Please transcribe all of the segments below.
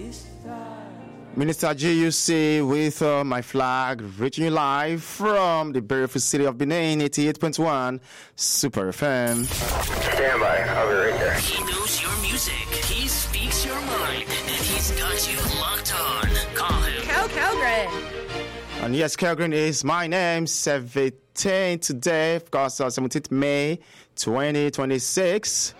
Minister GUC with uh, my flag reaching you live from the beautiful city of Benin, 88.1 Super FM. Stand by. I'll be right there. He knows your music. He speaks your mind. And he's got you locked on. Call him. Cal Calgren. And yes, Kelgren is my name, 17 today, of course, uh, 17th May 2026.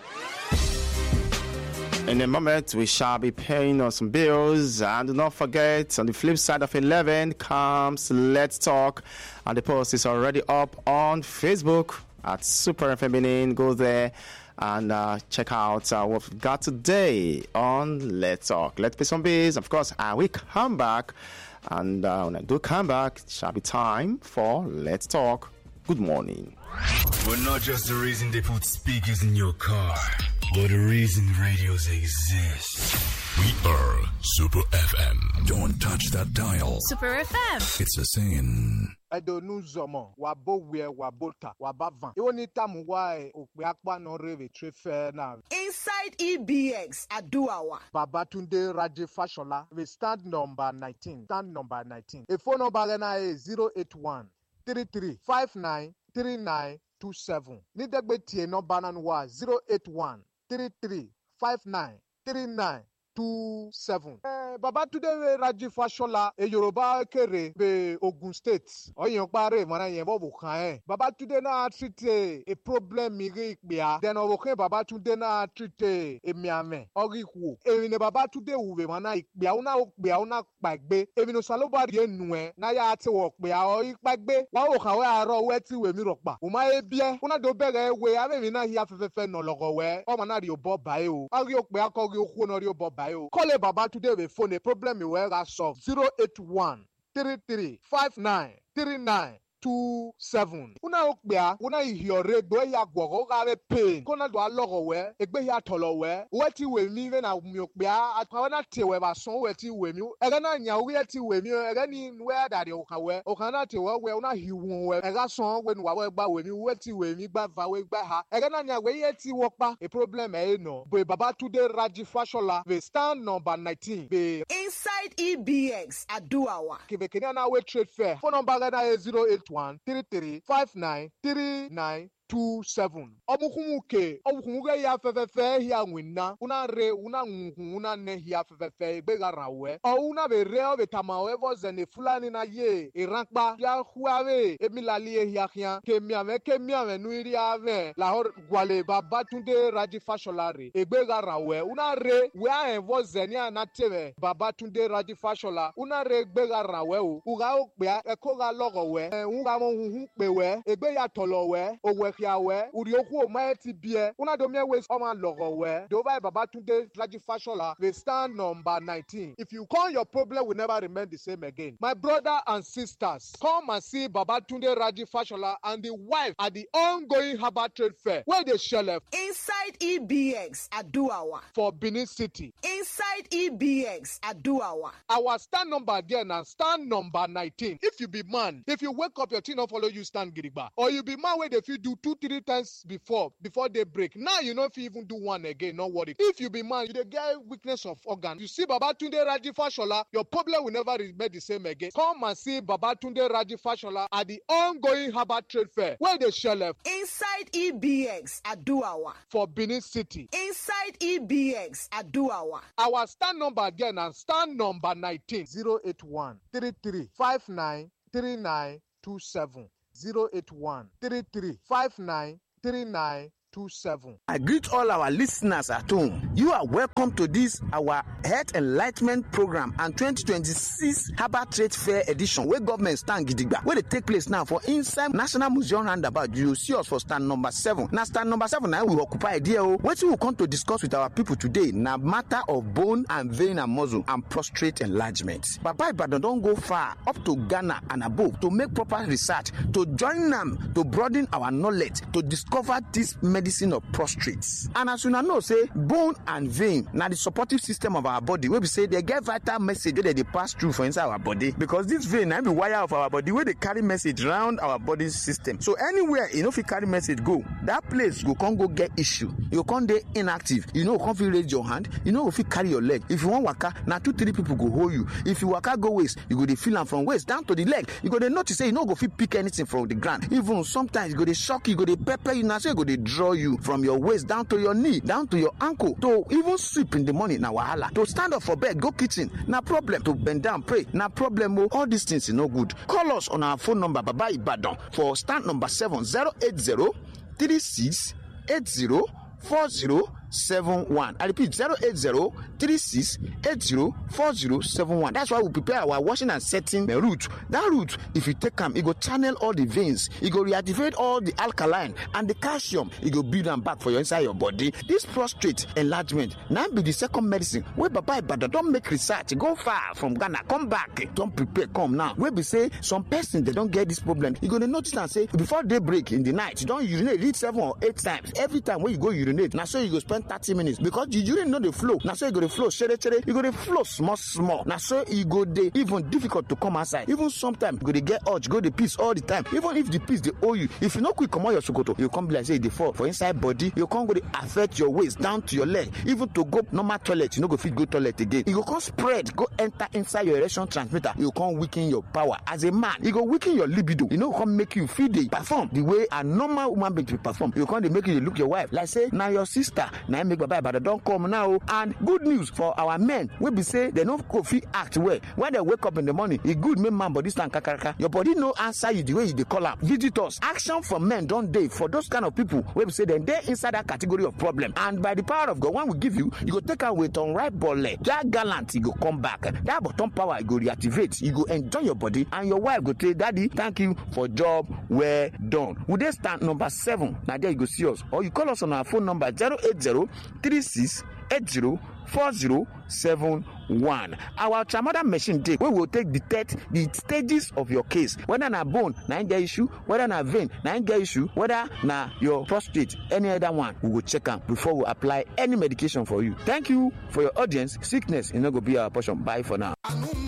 In a moment, we shall be paying on some bills. And do not forget, on the flip side of 11 comes Let's Talk. And the post is already up on Facebook at Super Feminine. Go there and uh, check out uh, what we've got today on Let's Talk. Let's pay some bills. Of course, I will come back. And uh, when I do come back, it shall be time for Let's Talk. Good morning. We're not just the reason they put speakers in your car, but the reason radios exist. We are Super FM. Don't touch that dial. Super FM. It's a saying. edonu zɔmɔ wabo wiɛ wabo ta waba van iwo ni tamu wa ye òpè akpanu rere tre fɛ na. Inside EBX Aduawa. babatunde raje fashola we stand number nineteen stand number nineteen a phone number rẹ na ye zero eight one three three five nine three nine two seven ní dẹ́gbẹ́ tiẹ̀ nọ́mbà náà wà zero eight one three three five nine three nine two seven. ẹ babatunde raji fashola e yorùbá kéré be ogun state ọyàn parí ìmọ̀ràn yẹn bọ̀ bò kàn ẹ́ babatunde náà tìtẹ̀ e problem mi rí ìpìyà dẹ̀nà òkè babatunde náà tìtẹ̀ èmi àmẹ́ ọ̀rí wò èmi ni babatunde wùwẹ̀ mọ̀ náà ìpìyà ó náà ìpìyà ó náà pàgbé èmi ni salobari yẹn nù ẹ́ náà yà á ti wọ̀ pìyà ọ̀rí pàgbé wà ó kàwé àárọ̀ wẹ́ tí wèmí rọ̀ pa òmà yẹ bíẹ́ ó náà tó bẹ̀rẹ̀ wẹ̀ abẹ́mi náà yà fẹ́fẹ́fẹ́ nà lọ́gọ̀ wẹ́ ọmọ náà rí o bọ́ báyìí o ọ̀rí o pè akọ́rí o kú náà rí o bọ́ báyìí o kọ́lé babatunde wẹ̀ fóònù problem ìwẹ́ ra solve zero eight one three three five nine three nine two seven. una o kpea una ihiore do eya gbɔgɔ ka be pain ko na do alɔgɔ wɛ egbe ya tɔlɔ wɛ wɛ ti wɛ mi bɛ na mi o kpea akpa na te wɛ ba sɔn wɛ ti wɛ mi ɛgɛ na nya wɛ ti wɛ mi ɛgɛ ni wɛ da de o kan wɛ o kan na te wɛ wɛ una hi wun wɛ ɛgɛ sɔn wɛ nu wa wɛ gba wɛ mi wɛ ti wɛ mi gba va wɛ gba ha ɛgɛ na nya wɛ yɛ ti wɔ kpa a problem ɛ nɔ be babatunde raji fashola be stand number nineteen be Inside EBX Aduawa. kebekeni na we trade fair phone number rẹ na ye zero eight one three three five nine three nine two seven. ọmọkùnrin ke ọmọkùnrin kẹ ya fẹfẹfẹ ya wina una re una ŋunkun una nẹ ya fẹfẹfẹ egbe ka ra wẹ. ọ una bẹ rẹ ọ bẹ tama ọ ẹfọ zẹni fulani na ye ìrànpa ya huave emilali ye hiahiã kemiamẹ kemiamẹ nuiri avẹ lahọ gwale babatunde raji fashola re egbe ka ra wẹ una re wẹ a ẹfọ zẹni a na tẹmẹ babatunde raji fashola una re egbe ka ra wẹ o uga o kpea ẹkọ ka lọgọ wẹ ẹ ń ka mọ huhun pe wẹ egbe ya tọlọ wẹ owẹ xia wɛ uri oku o ma ye ti biɛ una do mie wes ɔma lɔgɔ wɛ dova ye babatunde laji fashola we stand number nineteen if you call your problem will never remain the same again my brother and sisters come and see babatunde raji fashola and the wife at the ongoing herbal trade fair wey dey shele Inside EBX Aduawa. for benin city Inside EBX Aduawa. our stand number there na stand number nineteen if you be man if you wake up your thing no follow you stand gidigba or you be man wey dey fit do two three times before before day break now you no fit even do one again no worry if you be man you dey get weakness of organ you see babatunde raji fashola your problem will never remain the same again come and see babatunde raji fashola at the ongoing herbal trade fair wey dey shele Inside EBX Aduawa. for benin city Inside EBX Aduawa. our stand number there na stand number nineteen zero eight one three three five nine three nine two seven zero eight one three three five nine three nine two seven. I greet all our listeners at home. You are welcome to this our Health Enlightenment Program and 2026 Harbour Trade Fair Edition wey government stand gidigba wey dey take place now for inside National Museum roundabout. You see us for stand number seven. Na stand number seven na we occupy there o. Wetin we come to discuss with our people today na matter of bone and vein and muscle and prostate enlargement. Baba Ibadan don go far up to Ghana and above to make proper research to join am to broaden our knowledge to discover this medicine of prostrate and as una know say bone and vein na the supportive system of our body wey be say dey get vital message wey dey dey pass through for inside our body because this vein na be wire of our body wey dey carry message round our body system so anywhere e no fit carry message go that place go come go get issue you go come dey inactive you no go come fit raise your hand you no go fit carry your leg if you wan waka na two three people go hold you if you waka go waist you go dey feel am from waist down to the leg you go dey notice say you no go fit pick anything from the ground even sometimes e go dey shock you e go dey pepper you na so e go dey draw you from your waist down to your knee down to your ankle to even sleep in the morning na wahala to stand up for bed go kitchen na problem to bend down pray na problem o all these things e no good call us on our phone number baba ibadan for stand number seven zero eight zero three six eight zero four zero seven one i repeat zero eight zero three six eight zero four zero seven one that's why we prepare our washing and setting uh, route that route if you take am e go channel all the veins e go reactivate all the alkaline and the calcium e go build am back for your inside your body this prostate enlargement na be the second medicine wey baba ibadan don make research go far from ghana come back don prepare come now wey be say some person dey don get this problem you go dey notice am say before day break in the night you don urinate reach seven or eight times every time wey you go urinate na so you go spend thirty minutes because the urine no dey flow na so e go dey flow shere shere e go dey flow small small na so e go dey even difficult to come outside even sometimes you go dey get urge go dey piss all the time even if the piss dey hold you if you no quick comot your sokoto you go come be like say e dey fall for inside body you go come go dey affect your waist down to your leg even to go normal toilet you no go fit go toilet again e go come spread go enter inside your erection transmitter e go come weaken your power as a man e go weaken your libido e no go come make you fit dey perform the way a normal woman being dey perform e go come dey make you dey look your wife like say na your sister na im make baba ibadan don come now o and good news for our men wey be say dem no go fit act well when dem wake up in the morning e good make man body stand kakaraka your body no answer you the way you dey call am visitors action from men don dey for those kind of people wey be say dem dey inside that category of problem and by the power of god when we give you you go take am with unripe bole that gallant e go come back that bottom power e go reactivate you go enjoy your body and your wife go say daddy thank you for job well done we dey stand number seven na there you go see us or you call us on our phone number zero eight zero three six eight zero four zero seven one our ultramoder machine dey wey go take detect the stages of your case whether na bone na im get issue whether na vein na im get issue whether na your prostate any other one we go check am before we apply any medication for you thank you for your audience sickness e no go be our portion bye for now.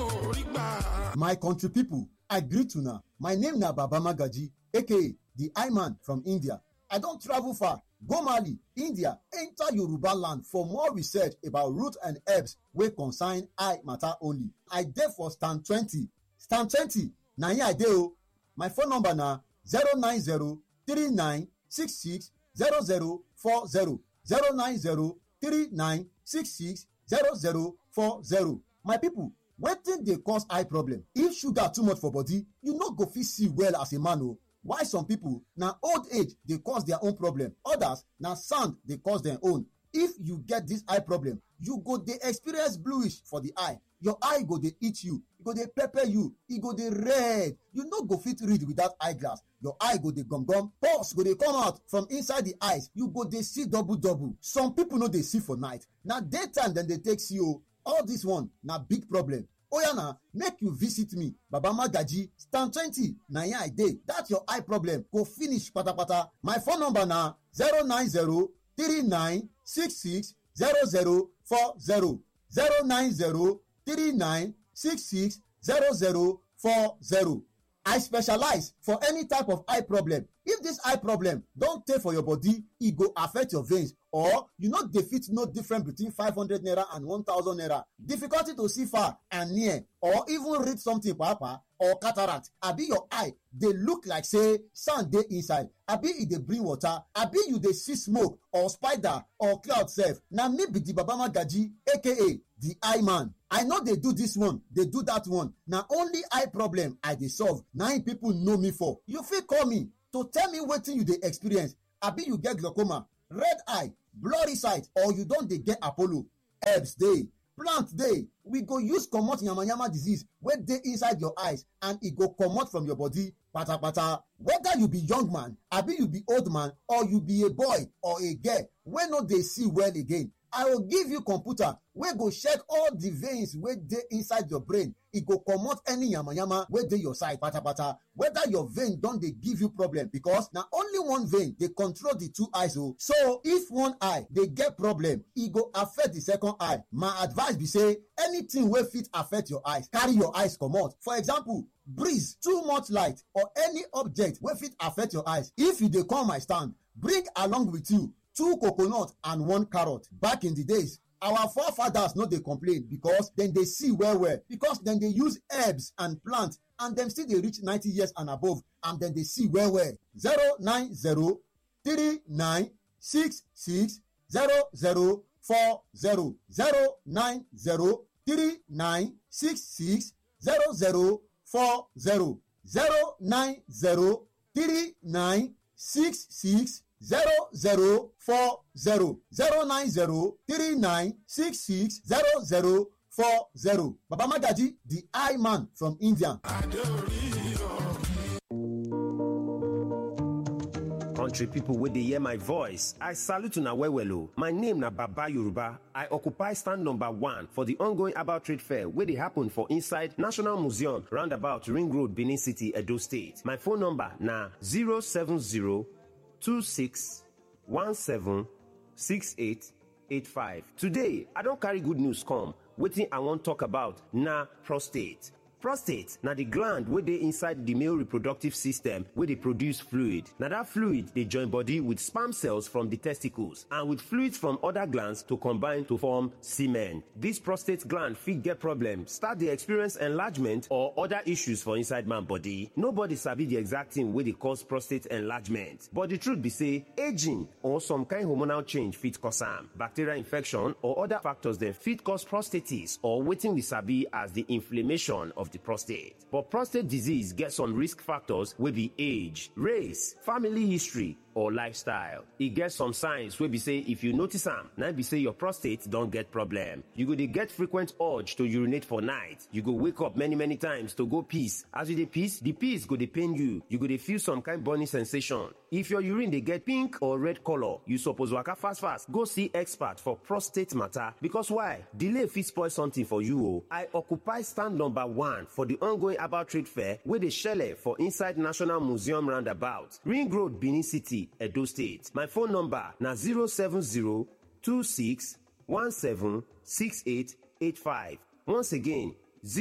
my country pipo i greet una my name na baba magaji aka the iman from india i don travel far go mali india enter yoruba land for more research about root and herbs wey concern eye matter only i dey for stand twenty stand twenty na here i dey o my phone number na zero nine zero three nine six six zero zero four zero zero nine zero three nine six six zero zero four zero my people wetin dey cause eye problem if sugar too much for body you no go fit see well as a man o while some people na old age dey cause their own problem others na sand dey cause their own if you get this eye problem you go dey experience bluish for the eye your eye go dey itch you e go dey pepper you e go dey red you no go fit read without eye glass your eye go dey gum gum pulse go dey come out from inside the eyes you go dey see double double some people no dey see for night na daytime dem dey take see o all this one na big problem oya na make you visit me baba magaji stand twenty na here i dey that your eye problem go finish patapata my phone number na zero nine zero three nine six six zero zero four zero zero nine zero three nine six six zero zero four zero i specialize for any type of eye problem if this eye problem don tey for your body e go affect your veins or you no dey fit know difference between five hundred naira and one thousand naira difficulty to see far and near or even read something papa or cataract abi your eye dey look like say sand dey inside abi e dey bring water abi you dey see smoke or spider or cloud sef na me be the baba magaji aka the eye man i no dey do this one dey do that one na only eye problem i dey solve na im people know me for you fit call me to tell me wetin you dey experience abi you get glaucoma red eye blurry sight or you don dey get apollo herbs dey plant dey we go use comot yamayama disease wey dey inside your eyes and e go comot from your body patapata whether you be young man abi you be old man or you be a boy or a girl wey no dey see well again i go give you computer wey go check all the veins wey dey inside your brain e go comot any yamayama wey dey your side patapata whether your vein don dey give you problem because na only one vein dey control the two eyes o so if one eye dey get problem e go affect the second eye my advice be say anything wey fit affect your eyes carry your eyes comot for example breeze too much light or any object wey fit affect your eyes if you dey come my stand bring along with you two coconut and one carrot back in the days our forefathers no dey complain because dem dey see well well because dem dey use herbs and plant and dem still dey reach ninety years and above and dem dey see well well zero nine zero three nine six six zero zero four zero zero nine zero three nine six six zero zero four zero zero nine zero three nine six six zero zero four zero zero nine zero three nine six six zero zero four zero baba magaji the eye man from india. country pipo wey dey hear my voice i salute una well well o my name na baba yoruba i occupy stand number one for di ongoing about trade fair wey dey happen for inside national museum roundabout ring road benin city edo state my phone number na 07026176885 today i don carry good news come wetin i wan talk about na prostate prostate na di gland wey dey inside di male reproductive system wey dey produce fluid na dat fluid dey join body with sperm cells from di testicles and with fluids from oda glands to combine to form semen dis prostate gland fit get problem start dey experience enlargement or oda issues for inside man body nobody sabi di exact thing wey dey cause prostate enlargement but di truth be say aging or some kind hormonal change fit cause am bacterial infection or oda factors dem fit cause prostatitis or wetin we sabi as di inflammation of the prostate. But prostate disease gets some risk factors wey be age, race, family history, or lifestyle. E get some signs wey be say if you notice am, na be say your prostate don get problem. You go dey get frequent urge to urinate for night. You go wake up many many times to go piss. As you dey piss, the piss go dey pain you. You go dey feel some kind burning sensation. If your urine dey get pink or red color, you suppose waka fast fast go see expert for prostate matter because why? Delay fit spoil something for you o. I occupy stand number one for the ongoing about trade fair wey dey shele for inside National Museum roundabout, Ring Road, Benin City. Edo State. My phone number na 07026176885. Once again,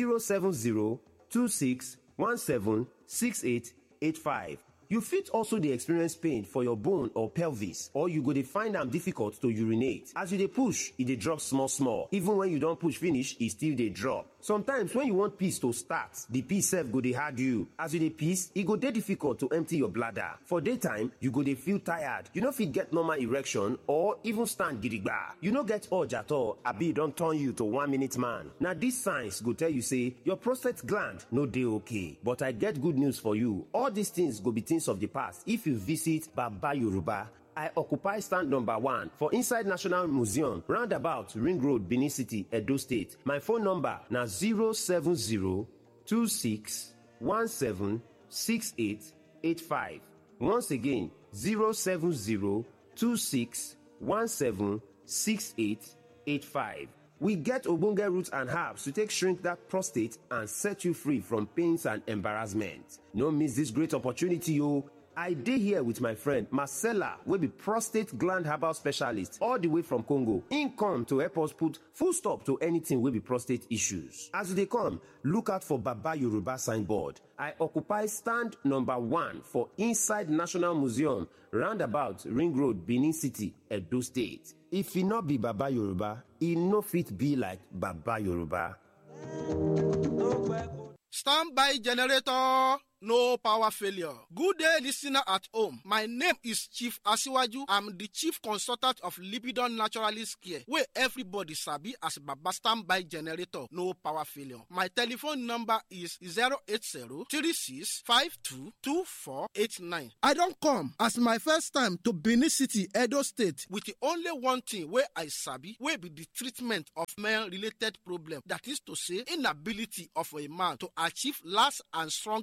07026176885. You fit also dey experience pain for your bone or pelvis or you go dey find am difficult to urinate. As you dey push, e dey drop small small. Even when you don push finish, e still dey drop. Sometimes when you want piss to start, the piss sef go dey hard you. As you dey piss, e go dey difficult to empty your bladder. For daytime, you go dey feel tired. You no fit get normal erection or even stand gidigba. You no get urge at all abi e don turn you to one minute man. Na these signs go tell you say your prostate gland no dey okay. But I get good news for you. All these things go be things of the past if you visit Baba Yoruba I occupy stand number one for inside National Museum, roundabout Ring Road, Benin City, Edo State. My phone number na 07026176885. Once again, 07026176885. We get ogbonge roots and herbs to take shrink that prostate and set you free from pains and embarrassment. No miss this great opportunity, o. I dey here with my friend Marcella wey be prostate gland herbal specialist all the way from Congo. Im come to help us put full stop to anything wey be prostate issues. As you dey come, look out for Baba Yoruba signboard. I occupy stand number one for inside National Museum, roundabout Ring Road, Benin City, Edo State. If e no be Baba Yoruba, e no fit be like Baba Yoruba. Stand by generator. No power failure. Good day, listener at home. My name is Chief Asiwaju. I'm the chief consultant of Libidon Naturalist Care, where everybody sabi as Baba standby generator. No power failure. My telephone number is 080-3652-2489. I don't come as my first time to Benin City, Edo State, with the only one thing where I sabi, where be the treatment of male-related problem. That is to say, inability of a man to achieve last and strong balance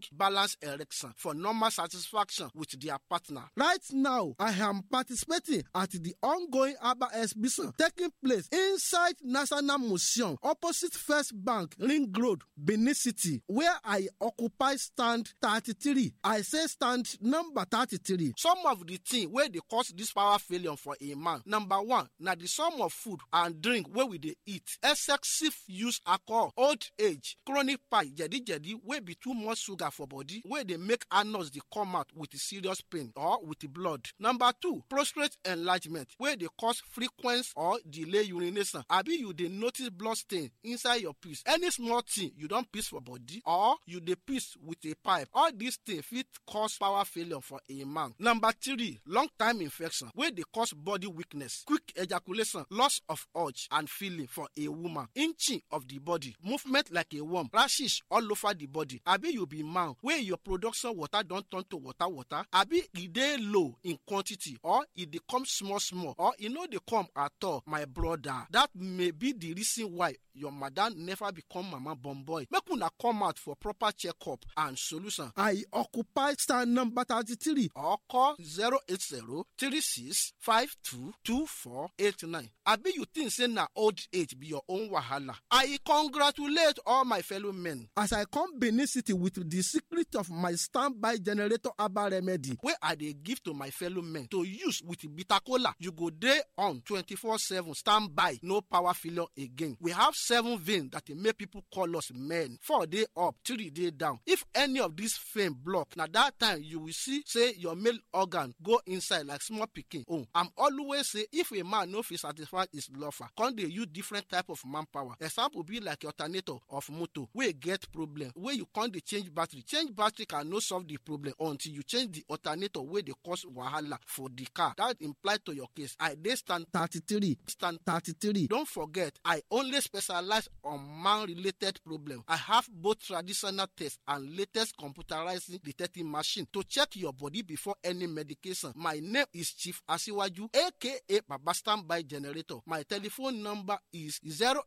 dance erection for normal satisfaction with their partner. Right now, I am participating at the ongoing ABBA exhibition taking place inside National Museum opposite First Bank, Ring Road, Benin City, where I occupy stand 33. I say stand number 33. Some of the things where they cause this power failure for a man. Number one, now the sum of food and drink where we they eat, excessive use alcohol, old age, chronic pie, jedi jedi, where be too much sugar for body, where they make anus they come out with serious pain or with the blood. Number two, prostate enlargement, where they cause frequent or delay urination. Abi you they notice blood stain inside your piece. Any small thing you don't piss for body or you dey piss with a pipe. All these things fit cause power failure for a man. Number three, long time infection wey dey cause body weakness, quick ejaculation, loss of urge and feeling for a woman, inching of the body, movement like a worm, rashes all over the body. Abi you be man wey your production water don turn to water water, abi e dey low in quantity or e dey come small small or e no dey come at all, my brother. That may be the reason why your madam never become mama born boy. Make una come out for proper checkup and solution. I occupy stand number thirty-three or call zero eight zero three six five two two four eight nine. Abi you think say na old age be your own wahala? I congratulate all my fellow men as I come Benin City with the secret of my standby generator herbal remedy wey I dey give to my fellow men to use with bitter kola. You go dey on twenty-four seven standby, no power failure again. We have seven veins that dey make people call us men. Four dey up, three dey down. If any of these vein block, na that time you will see say your male organ go inside like small pikin own. I'm always say if a man no fit satisfy his lover, come dey use different type of manpower. Example be like alternator of motor wey get problem wey you come dey change battery. Change battery can no solve the problem until you change the alternator wey dey cause wahala for the car. That imply to your case. I dey stand thirty-three, stand thirty-three. Don't forget, I only specialize on man-related problem. I have both traditional tests and latest computerized detecting machine to check your body before any medication. My name is Chief Asiwaju, aka Baba Standby Generator. My telephone number is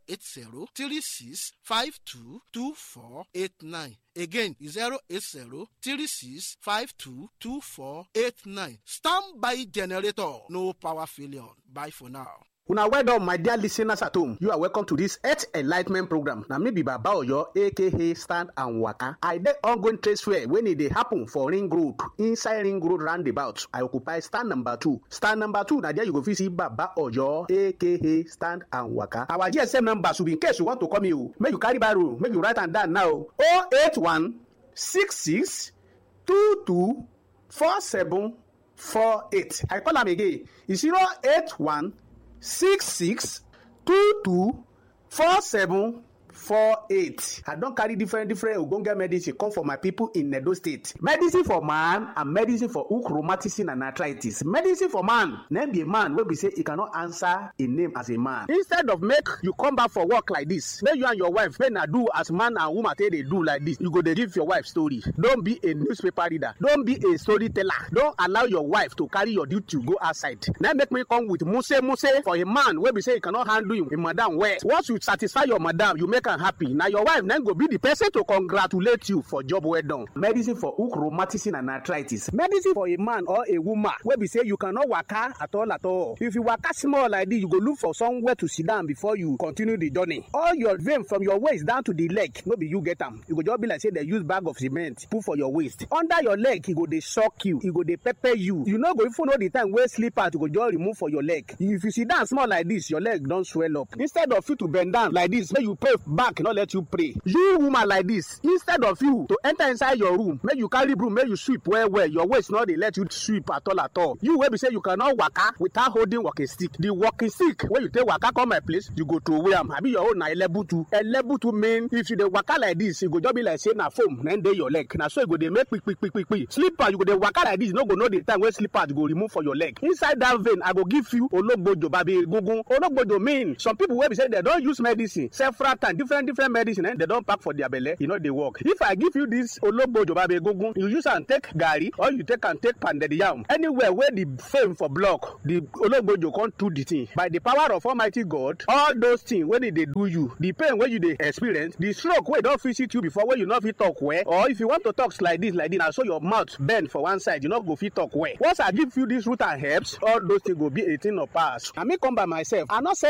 080-3652-2489. Again, 080-3652-2489. Standby Generator. No power failure. Bye for now. una well done my dear listeners at home you are welcome to this health enlightment program na me be baba oyo aka stand and waka i dey ongoing trade fair wey e dey happen for ring road inside ring road roundabout i occupy stand number two stand number two na there you go fit see baba oyo aka stand and waka our gsm number should be in case you want to call me o make you carry barrow make you write am down now o eight one six six two two four seven four eight i call am again e zero eight one. six six two two four seven four eight i don carry different different ogbonge medicine come for my people in edo state medicine for man and medicine for hook rheumatism and arthritis medicine for man na be a man wey be say e cannot answer a name as a man instead of make you come back for work like this make you and your wife make na do as man and woman take dey do like this you go dey give your wife story don be a newspaper reader don be a storyteller don allow your wife to carry your duty go outside na make me come with muse muse for a man wey be say e cannot handle him him madam well once you satisfy your madam you make am happy na your wife na go be the person to congratulate you for job well done. medicine for hook rheumatism and arthritis medicine for a man or a woman wey be say you cannot waka at all at all if you waka small like this you go look for somewhere to sit down before you continue the journey all your vein from your waist down to the leg no be you get am e go just be like say dem use bag of cement put for your waist under your leg e go dey shock you e go dey pepper you you no go even know the time wey slippers go just remove for your leg if you sit down small like this your leg don swell up instead of you to bend down like this make you pray back no let you pray you woman like this instead of you to enter inside your room make you carry broom make you sweep well well your waist no dey let you sweep at all at all you wey be say you cannot waka without holding walking stick the walking stick wey you take waka come my place you go throway am abi your own na elebutu elebutu mean if you dey waka like this e go just be like say na foam na dey your leg na so e go dey make kpikpikpikpi slipper you go dey waka like this you no go know the time wey slipper go remove for your leg inside that vein i go give you ologbojo babi egungun ologbojo mean some people wey be say dem don use medicine several times different different medicine eh, dem don pack for their belle e no dey work if i give you this ologbojo babe egungun you use am take garri or you take am take pounded yam anywhere wey the fame for block the ologbojo come do the thing by the power of almighty god all those things wey dey dey do you the pain wey you dey experience the stroke wey don visit you before wey you no fit talk well or if you want to talk like this like this na so your mouth bend for one side you no go fit talk well once i give you this root and herbs all those things go be a thing of past na me come by myself i no say